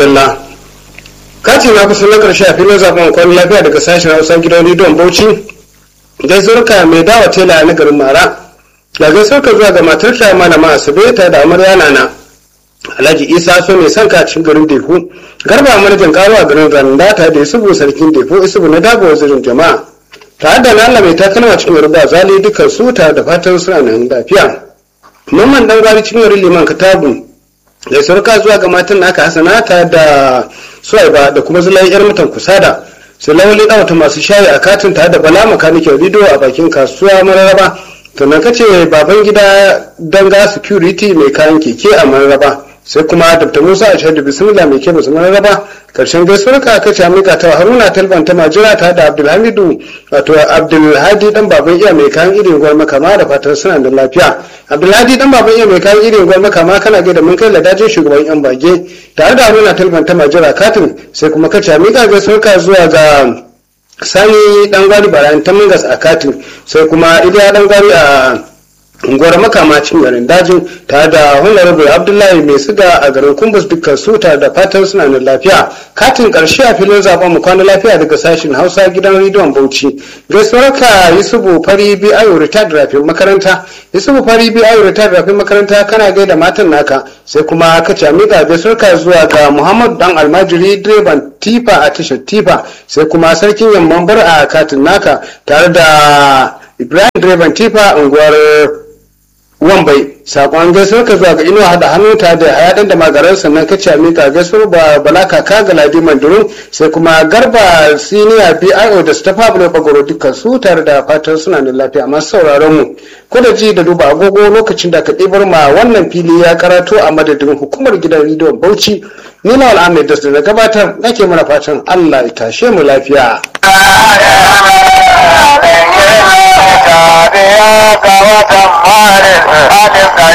madalla kati na kusa na karshe a filin zaben kwan lafiya daga sashen hausa gidan rediyon bauchi gaisuwarka mai dawa tela na garin mara da gaisuwarka zuwa ga matar ta malama asabe ta da amarya nana alhaji isa so mai son kacin garin deku garba manajan karo a garin randa ta da isubu sarkin deku isubu na dago wazirin jama'a tare da nala mai takalma cikin ruba zali dukkan su tare da fatan suna nan lafiya mamman dan gwari cikin liman katabu da sarka zuwa ga matan naka hasana ta da suwaiba da kuma zulai yar mutan kusada su lawali ɗawata masu shayi a katin tare da bala makanikin rido a bakin kasuwa mararaba sannan kace baban gida danga security mai kayan keke a mararaba sai kuma dr musa a shaidu bismillah mai ke musu mararaba karshen gaisuwar ka aka ce amika ta haruna talban ta majira ta da abdulhamidu wato abdulhadi dan baban iya mai kayan irin gwar makama da fatan suna da lafiya abdulhadi dan baban iya mai kayan irin gwar makama kana ga da mun kai ladajin shugaban yan bage tare da haruna talban ta majira katin sai kuma ka ce amika gaisuwar ka zuwa ga sani dan gwari barayin ta mungas a katin sai kuma iliya dan gwari a unguwar makamacin garin dajin tare da honorable abdullahi mai siga a garin kumbus dukkan su tare da fatan suna nan lafiya katin karshe a filin zaben mu kwana lafiya daga sashen hausa gidan rediyon bauchi gaisuwar ka yusufu fari bi ayo retired rafin makaranta yusufu fari bi ayo retired rafin makaranta kana gaida matan naka sai kuma ka ci amiga gaisuwar ka zuwa ga muhammadu dan almajiri direban tifa a tashar tifa sai kuma sarkin yamman bar a katin naka tare da ibrahim direban tifa unguwar wambai sakon gaisuwar ka zuwa ga inuwa hada hannu ta da hayadan da magaran sannan ka ce mika gaisuwar ba bala kaka ga ladi mandurun sai kuma garba siniya bio da su ta fabula bagoro dukkan su tare da fatan suna da lafiya masu sauraron mu ko da ji da duba agogo lokacin da ka ɗibar ma wannan fili ya karato a madadin hukumar gidan rediyon bauchi ni na al'amir da na gabatar nake mana fatan allah ya tashe mu lafiya